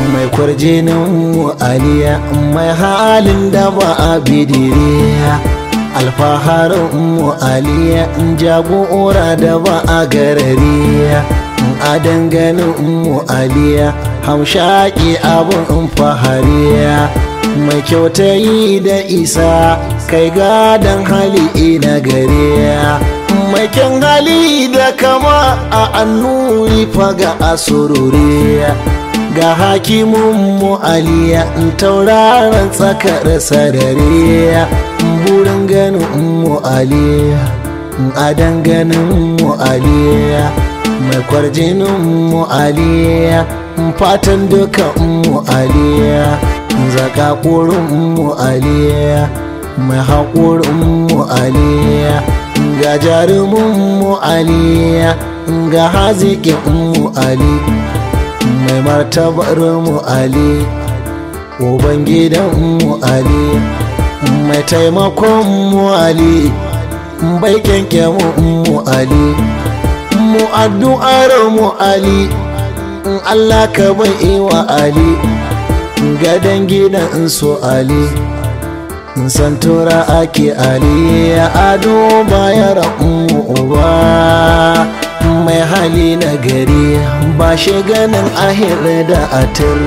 mai kwarjinin aliya mai halin da ba a bidiriya alfaharin mu aliya jagora da ba a garariya a danganin mu aliya hamshaki abin fahariya mai kyautayi da isa kai gadon hali na gariya mai kyan hali da kama a annuri faga a sururiya ga hakimin mu aliya tauraron tsakar sarariya burin ganin mu aliya a danganin mu aliya mai kwarjinin mu aliya fatan dukan mu aliya zaka mu aliya mai haƙurin mu aliya ga jarumin mu aliya ga haziƙin mu ali mai martabar mu ali ubangidan mu ali mai taimakon mu ali bai kyanke mu ali mu addu'ar mu ali Allah ka bai wa ali gadon gidan su ali santura ake ali ya ado bayar uba mai hali na gari ba shi ganin ahir da atir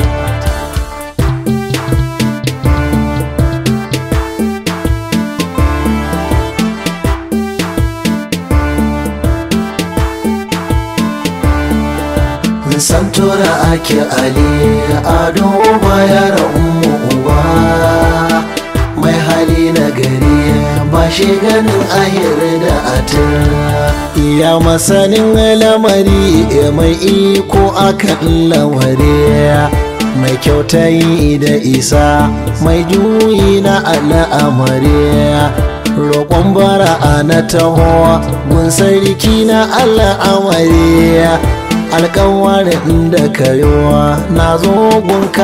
santura ake ali ado bayar uba mai hali na gari ba shi ganin ahir da atir ya masanin lamari mai iko akan laware mai kyautayi da isa mai juyi na al'amari roƙon bara na taho gun sarki na al'amari alkawarin da kayowa na zo gunka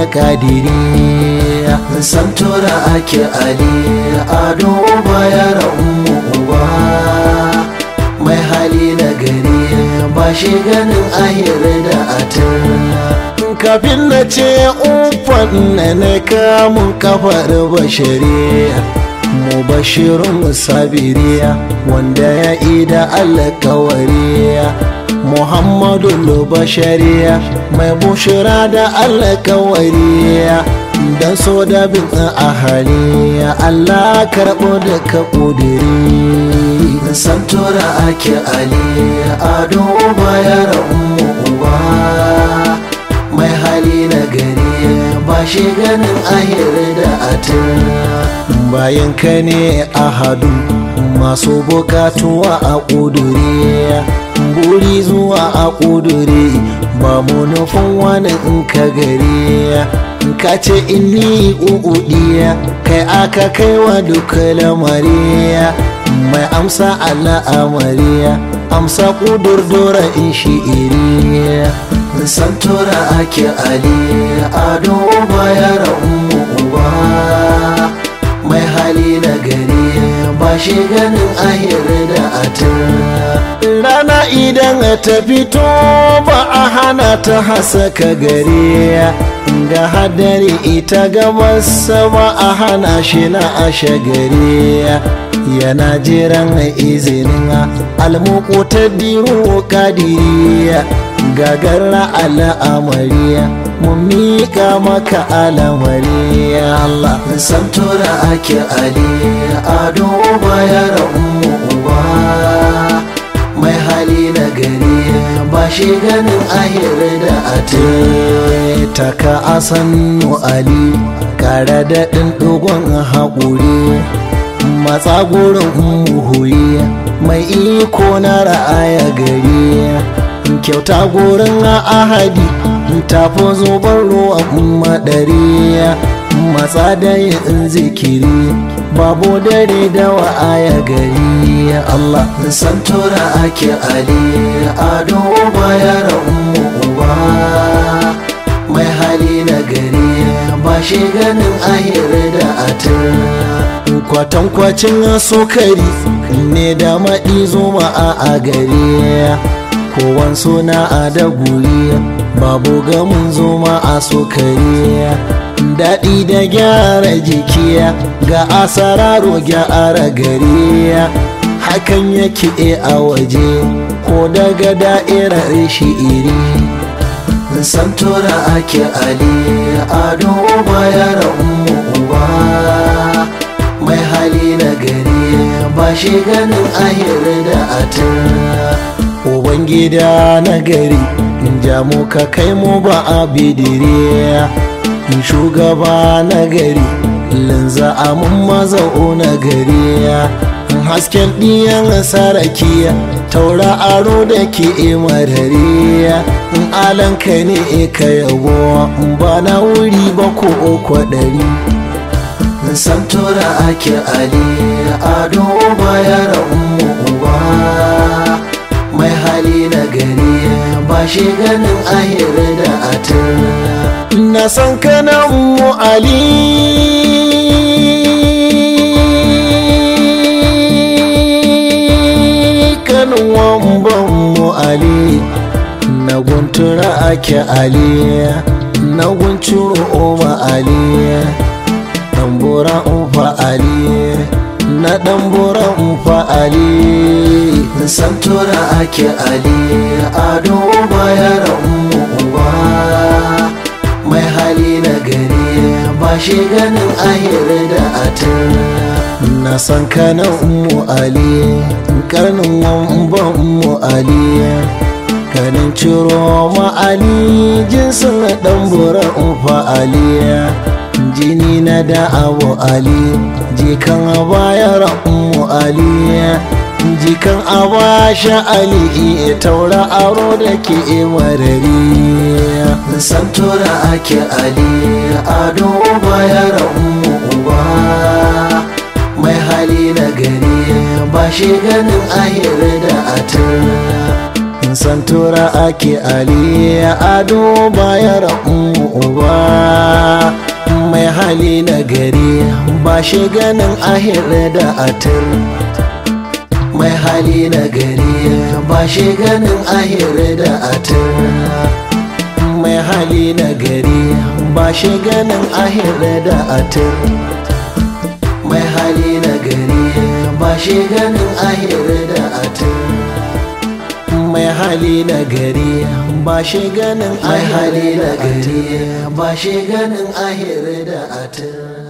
alakadiri santura ake ali ado bayar umu uba mai hali na gari ba shi ganin ahir da atir kafin na ce ufan na na kamun kafar bashariya mu bashirun sabiriya wanda ya ida alkawariya muhammadu lubashariya mai bushira da alkawariya don so da bin ahaliya allah karɓo da ka ƙudiri santura ake ali ado bayar umu uba mai hali na gari ba shi ganin ahir da atir bayan ka ne ahadu masu bukatuwa a ƙuduriya buri zuwa a ƙudure ba mu nufin wani in ka gare ka ce inni uɗiya kai aka kai wa duka lamariya mai amsa al'amariya amsa ƙudurdura in shi iriya santura ake ali ado bayar umu uba mai hali na gari ba shi ganin ahir da atir rana idan ta fito ba a hana ta hasaka gari ga hadari ita gabas ba a hana shi na ashe gari yana jiran izinin almuku ta diru kadiriya gagarra al'amariya mun mika maka al'amariya Allah santura ake ali ado bayar umu uba mai hali na gari ba shi ganin ahir da ate taka asan ali kare daɗin ɗugon haƙuri matsa gurin muhuyi mai iko na ra'aya gari kyauta gurin ahadi tafi zubar ruwan madari matsa da yin zikiri babu dare da wa'aya gari Allah santura ake ali ado bayar umu uba mai hali na gari ba shi ganin ahir da atir kwatankwacin sukari ne da maɗi zuma a gari kowan suna a da guri babu gamin zoma a sokari daɗi da gyara jiki ga asararo gyara gari hakan yake a waje ko daga da'irar shi iri santora ake ali ado bayar ummu uba mai hali na gari ba shi ganin ahir da atar ubangida na gari in ja mu ka kai mu ba a bidire shugaba na gari linza amin maza'o na gari hasken ɗiyan sarakiya taura aro da ke marariya in alanka ne ka yabo ba na wuri ba ko kwaɗari santora ake ali ado bayar ummu uba mai hali na gari ba shi ganin ahir da atar na san kanan mu ali kanin wamban mu ali na guntura ake ali na gunturo oma ali ɗambura umfa ali na ɗambura umfa ali santura ake ali ado bayar ummu uba mai hali na gari ba shi ganin ahir da atar na san kana ummu ali karnin wamba ummu ali kanin ciro ma ali jinsin ɗambura umfa ali jini na da abu ali jikan bayar ummu ali jikan abasha ali taura aro da ke marari santora ake ali ado bayar ummu uba mai hali na gari ba shi ganin ahir da atar santora ake ali ado bayar ummu uba mai hali na gari ba shi ganin ahir da atar mai hali na gari ba shi ganin ahir da atar mai hali na gari ba shi ganin ahir da atar mai hali na gari ba shi ganin ahir da atar mai hali na gari ba shi ganin ahir da atar ba shi ganin ahir da atar